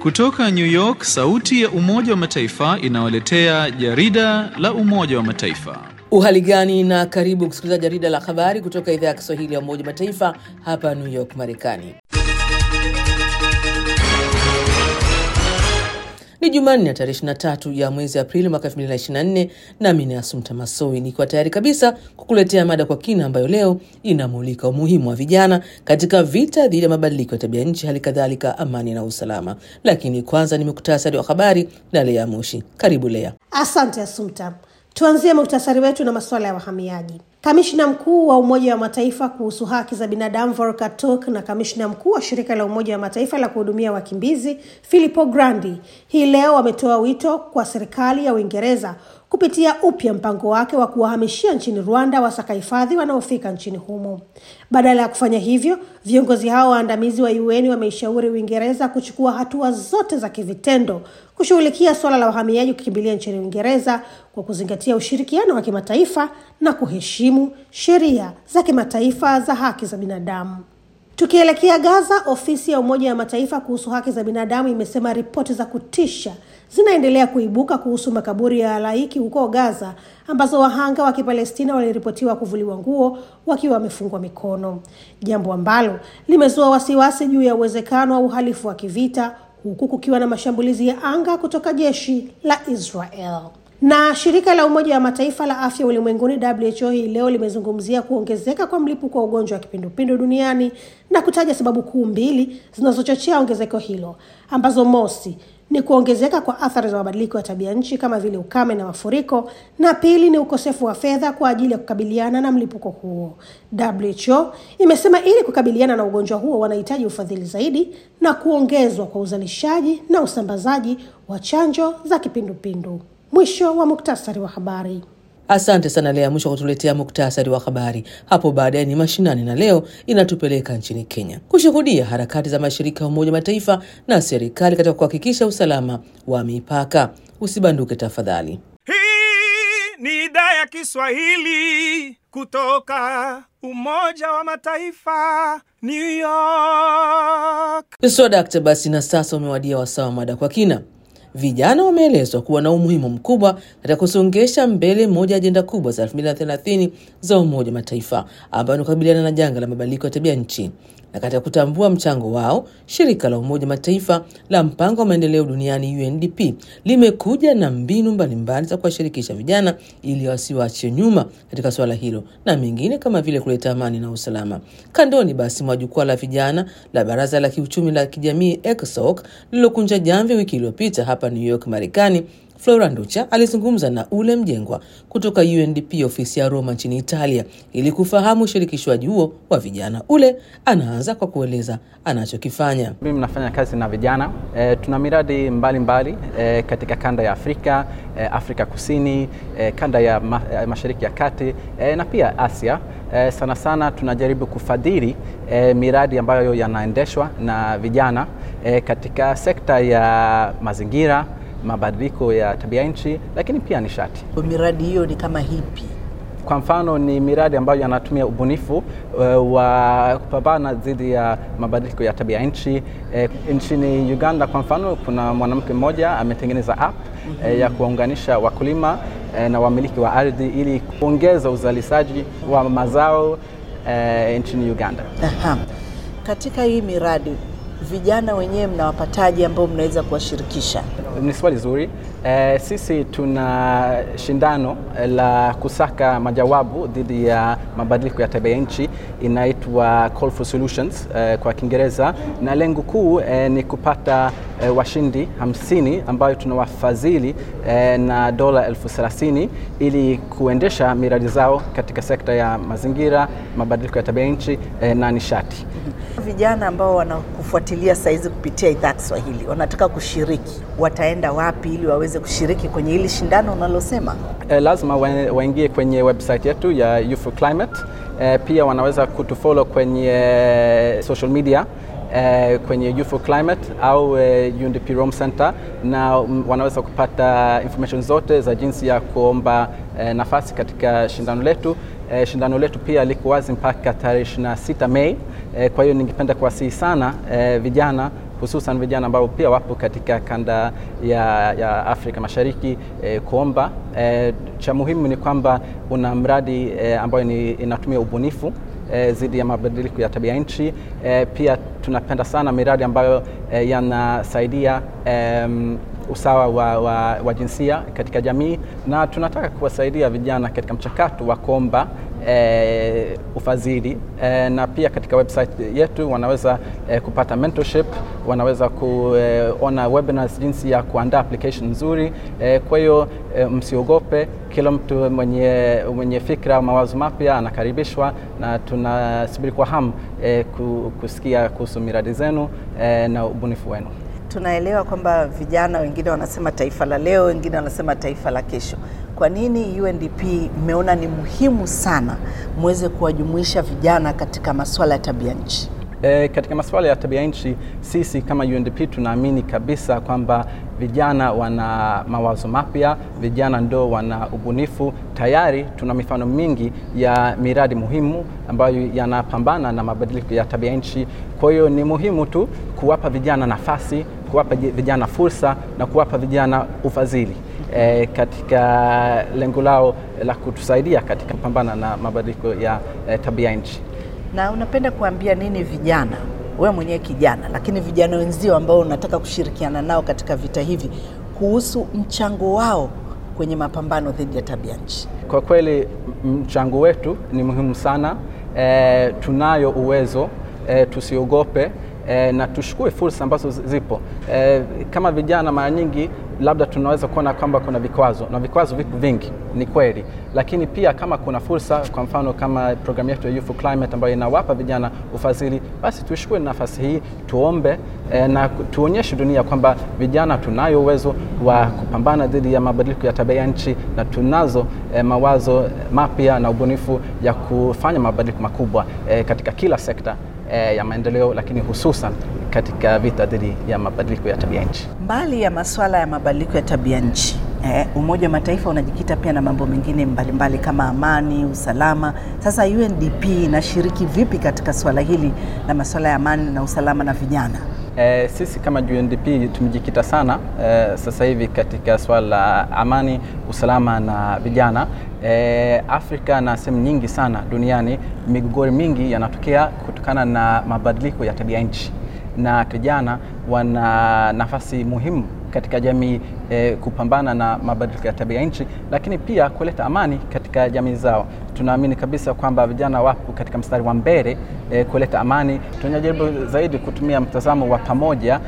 Kutoka New York, sauti ya Umoja wa Mataifa inawaletea jarida la Umoja wa Mataifa. Uhali gani na karibu kusikiliza jarida la habari kutoka idhaa ya Kiswahili ya Umoja wa Mataifa hapa New York, Marekani. Ni Jumanne ya tarehe 23 ya mwezi Aprili mwaka 2024, nami ni Asumta Masoi nikiwa tayari kabisa kukuletea mada kwa kina ambayo leo inamulika umuhimu wa vijana katika vita dhidi ya mabadiliko ya tabia nchi, hali kadhalika amani na usalama. Lakini kwanza ni muktasari wa habari na Lea Moshi. Karibu Lea. Asante Asumta. Tuanzie muktasari wetu na masuala ya wahamiaji. Kamishna mkuu wa Umoja wa Mataifa kuhusu haki za binadamu Volker Turk na kamishna mkuu wa shirika la Umoja wa Mataifa la kuhudumia wakimbizi Filippo Grandi hii leo wametoa wito kwa serikali ya Uingereza kupitia upya mpango wake wa kuwahamishia nchini Rwanda wasaka hifadhi wanaofika nchini humo. Badala ya kufanya hivyo, viongozi hao waandamizi wa UN wameishauri Uingereza kuchukua hatua zote za kivitendo kushughulikia suala la wahamiaji kukimbilia nchini Uingereza kwa kuzingatia ushirikiano wa kimataifa na kuheshimu sheria za kimataifa za haki za binadamu. Tukielekea Gaza, ofisi ya Umoja wa Mataifa kuhusu haki za binadamu imesema ripoti za kutisha zinaendelea kuibuka kuhusu makaburi ya halaiki huko Gaza, ambazo wahanga wa Kipalestina waliripotiwa kuvuliwa nguo wakiwa wamefungwa mikono, jambo ambalo limezua wasiwasi juu ya uwezekano wa uhalifu wa kivita, huku kukiwa na mashambulizi ya anga kutoka jeshi la Israel. Na shirika la Umoja wa Mataifa la afya ulimwenguni WHO hii leo limezungumzia kuongezeka kwa mlipuko wa ugonjwa wa kipindupindu duniani na kutaja sababu kuu mbili zinazochochea ongezeko hilo ambazo mosi ni kuongezeka kwa athari za mabadiliko ya tabia nchi kama vile ukame na mafuriko, na pili ni ukosefu wa fedha kwa ajili ya kukabiliana na mlipuko huo. WHO imesema ili kukabiliana na ugonjwa huo wanahitaji ufadhili zaidi na kuongezwa kwa uzalishaji na usambazaji wa chanjo za kipindupindu. Mwisho wa muktasari wa habari. Asante sana Lea mwisho kutuletea muktasari wa habari. Hapo baadaye ni mashinani, na leo inatupeleka nchini Kenya kushuhudia harakati za mashirika ya Umoja Mataifa na serikali katika kuhakikisha usalama wa mipaka. Usibanduke tafadhali. Hii ni idhaa ya Kiswahili kutoka Umoja wa Mataifa, New York. Swadakta basi, na sasa umewadia wasaa wa mada kwa kina. Vijana wameelezwa kuwa na umuhimu mkubwa katika kusongesha mbele moja ya ajenda kubwa za 2030 za Umoja wa Mataifa ambayo ni kukabiliana na janga la mabadiliko ya tabia nchi. Na katika kutambua mchango wao, shirika la Umoja wa Mataifa la mpango wa maendeleo duniani UNDP limekuja na mbinu mbalimbali za kuwashirikisha vijana ili wasiwaachwe nyuma katika suala hilo na mengine kama vile kuleta amani na usalama. Kandoni basi mwa jukwaa la vijana la Baraza la Kiuchumi la Kijamii ECOSOC lililokunja jamvi wiki iliyopita hapa New York, Marekani. Flora Nducha alizungumza na Ule Mjengwa kutoka UNDP ofisi ya Roma nchini Italia ili kufahamu ushirikishwaji huo wa vijana. Ule anaanza kwa kueleza anachokifanya. Mimi nafanya kazi na vijana e, tuna miradi mbalimbali mbali, e, katika kanda ya Afrika e, Afrika Kusini e, kanda ya ma, e, Mashariki ya Kati e, na pia Asia. E, sana sana tunajaribu kufadhili e, miradi ambayo yanaendeshwa na vijana e, katika sekta ya mazingira mabadiliko ya tabia nchi, lakini pia nishati. Miradi hiyo ni kama hipi? Kwa mfano ni miradi ambayo yanatumia ubunifu uh, wa kupambana dhidi ya mabadiliko ya tabia nchi. E, nchini Uganda kwa mfano, kuna mwanamke mmoja ametengeneza app mm -hmm. e, ya kuwaunganisha wakulima e, na wamiliki wa ardhi ili kuongeza uzalishaji wa mazao e, nchini Uganda. Aha. Katika hii miradi vijana wenyewe mnawapataji ambao mnaweza kuwashirikisha? Ni swali zuri. E, sisi tuna shindano la kusaka majawabu dhidi ya mabadiliko ya tabia nchi inaitwa Call for Solutions e, kwa Kiingereza, na lengo kuu e, ni kupata e, washindi hamsini ambayo tunawafadhili e, na dola elfu thelathini ili kuendesha miradi zao katika sekta ya mazingira, mabadiliko ya tabia nchi e, na nishati. Vijana ambao wanakufuatilia saizi kupitia idhaa Kiswahili wanataka kushiriki, wataenda wapi ili waweze kushiriki kwenye hili shindano unalosema? E, lazima waingie kwenye website yetu ya Youth for Climate. E, pia wanaweza kutufollow kwenye social media eh, kwenye Youth for Climate au eh, UNDP Rome Center, na mm, wanaweza kupata information zote za jinsi ya kuomba eh, nafasi katika shindano letu. Eh, shindano letu pia liko wazi mpaka tarehe 26 Mei. Eh, kwa hiyo ningependa kuwasihi sana eh, vijana hususan vijana ambao pia wapo katika kanda ya, ya Afrika Mashariki eh, kuomba. Eh, cha muhimu ni kwamba una mradi eh, ambayo ni, inatumia ubunifu eh, dhidi ya mabadiliko ya tabia nchi. Eh, pia tunapenda sana miradi ambayo eh, yanasaidia em, usawa wa, wa, wa jinsia katika jamii na tunataka kuwasaidia vijana katika mchakato wa kuomba eh, ufadhili eh, na pia katika website yetu wanaweza eh, kupata mentorship, wanaweza kuona webinars jinsi ya kuandaa application nzuri eh, kwa hiyo eh, msiogope. Kila mtu mwenye, mwenye fikra au mawazo mapya anakaribishwa na tunasubiri kwa hamu eh, kusikia kuhusu miradi zenu eh, na ubunifu wenu. Tunaelewa kwamba vijana wengine wanasema taifa la leo, wengine wanasema taifa la kesho. Kwa nini UNDP mmeona ni muhimu sana muweze kuwajumuisha vijana katika masuala ya tabia nchi? E, katika masuala ya tabia nchi sisi kama UNDP tunaamini kabisa kwamba vijana wana mawazo mapya, vijana ndo wana ubunifu. Tayari tuna mifano mingi ya miradi muhimu ambayo yanapambana na mabadiliko ya tabia nchi. Kwa hiyo ni muhimu tu kuwapa vijana nafasi, kuwapa vijana fursa na kuwapa vijana ufadhili e, katika lengo lao la kutusaidia katika kupambana na mabadiliko ya e, tabia nchi. Na unapenda kuambia nini vijana, wewe mwenyewe kijana, lakini vijana wenzio ambao unataka kushirikiana nao katika vita hivi kuhusu mchango wao kwenye mapambano dhidi ya tabia nchi? Kwa kweli mchango wetu ni muhimu sana. E, tunayo uwezo e, tusiogope e, na tushukue fursa ambazo zipo. E, kama vijana mara nyingi labda tunaweza kuona kwamba kuna vikwazo na vikwazo vipo vingi, ni kweli, lakini pia kama kuna fursa, kwa mfano kama programu yetu ya Youth for Climate ambayo inawapa vijana ufadhili, basi tuchukue nafasi hii, tuombe eh, na tuonyeshe dunia kwamba vijana tunayo uwezo wa kupambana dhidi ya mabadiliko ya tabia nchi na tunazo eh, mawazo mapya na ubunifu ya kufanya mabadiliko makubwa eh, katika kila sekta eh, ya maendeleo, lakini hususan katika vita dhidi ya mabadiliko ya tabia nchi. Mbali ya masuala ya mabadiliko ya tabia nchi eh, Umoja wa Mataifa unajikita pia na mambo mengine mbalimbali kama amani, usalama. Sasa UNDP inashiriki vipi katika swala hili la masuala ya amani na usalama na vijana? Eh, sisi kama UNDP tumejikita sana eh, sasa hivi katika swala la amani, usalama na vijana. Eh, Afrika na sehemu nyingi sana duniani migogoro mingi yanatokea kutokana na mabadiliko ya tabia nchi na vijana wana nafasi muhimu katika jamii eh, kupambana na mabadiliko ya tabia nchi, lakini pia kuleta amani katika jamii zao. Tunaamini kabisa kwamba vijana wapo katika mstari wa mbele eh, kuleta amani. Tunajaribu zaidi kutumia mtazamo wa pamoja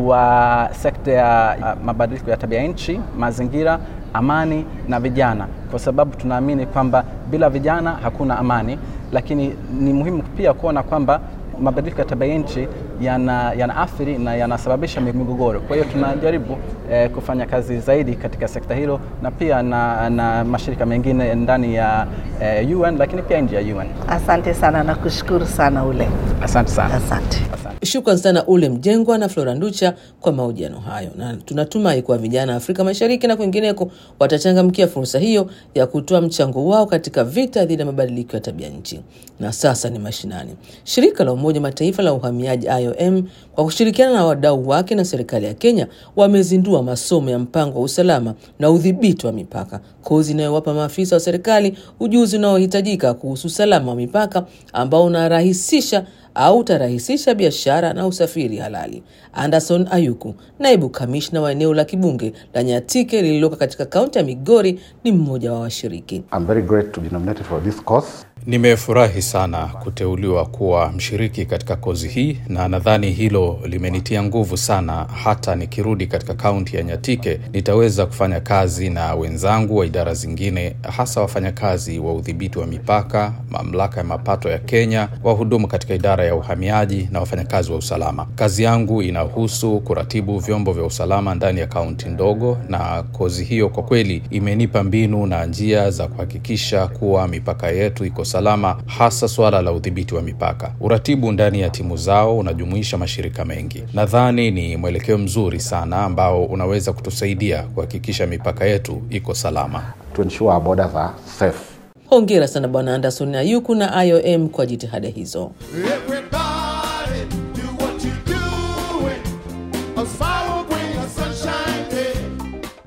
wa sekta ya mabadiliko ya tabia nchi, mazingira, amani na vijana, kwa sababu tunaamini kwamba bila vijana hakuna amani, lakini ni muhimu pia kuona kwamba mabadiliko ya tabia nchi yana, yana athiri na yanasababisha migogoro. Kwa hiyo tunajaribu eh, kufanya kazi zaidi katika sekta hilo na pia na, na mashirika mengine ndani ya eh, UN lakini pia nje ya UN. Asante sana na kushukuru sana ule. Asante sana. Asante. Asante. Shukran sana Ule Mjengwa na Flora Nducha kwa mahojiano hayo, na tunatumai kuwa vijana Afrika Mashariki na kwingineko watachangamkia fursa hiyo ya kutoa mchango wao katika vita dhidi ya mabadiliko ya tabia nchi. Na sasa ni mashinani. Shirika la Umoja Mataifa la uhamiaji IOM kwa kushirikiana na wadau wake na serikali ya Kenya wamezindua masomo ya mpango wa usalama na udhibiti wa mipaka, kozi inayowapa maafisa wa serikali ujuzi unaohitajika kuhusu usalama wa mipaka ambao unarahisisha au utarahisisha biashara na usafiri halali. Anderson Ayuku, naibu kamishna wa eneo la kibunge la Nyatike lililoko katika kaunti ya Migori, ni mmoja wa washiriki. I'm very great to be nominated for this course. Nimefurahi sana kuteuliwa kuwa mshiriki katika kozi hii na nadhani hilo limenitia nguvu sana. Hata nikirudi katika kaunti ya Nyatike nitaweza kufanya kazi na wenzangu wa idara zingine, hasa wafanyakazi wa udhibiti wa mipaka, mamlaka ya mapato ya Kenya, wahudumu katika idara ya uhamiaji na wafanyakazi wa usalama. Kazi yangu inahusu kuratibu vyombo vya usalama ndani ya kaunti ndogo, na kozi hiyo kwa kweli imenipa mbinu na njia za kuhakikisha kuwa mipaka yetu iko salama, hasa suala la udhibiti wa mipaka. Uratibu ndani ya timu zao unajumuisha mashirika mengi. Nadhani ni mwelekeo mzuri sana ambao unaweza kutusaidia kuhakikisha mipaka yetu iko salama. to ensure our borders are safe. Hongera sana Bwana Anderson Ayuku na IOM kwa jitihada hizo. Everybody do what you doing.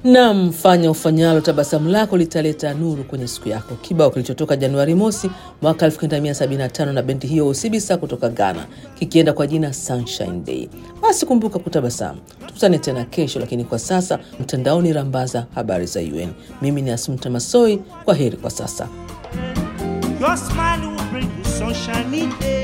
Nam, fanya ufanyalo, tabasamu lako litaleta nuru kwenye siku yako. Kibao kilichotoka Januari mosi mwaka 1975 na bendi hiyo Osibisa kutoka Ghana, kikienda kwa jina Sunshine Day. Basi kumbuka kutabasamu. Tukutane tena kesho, lakini kwa sasa mtandaoni rambaza habari za UN. Mimi ni Asumta Masoi, kwa heri kwa sasa. Your smile will bring you sunshiny day.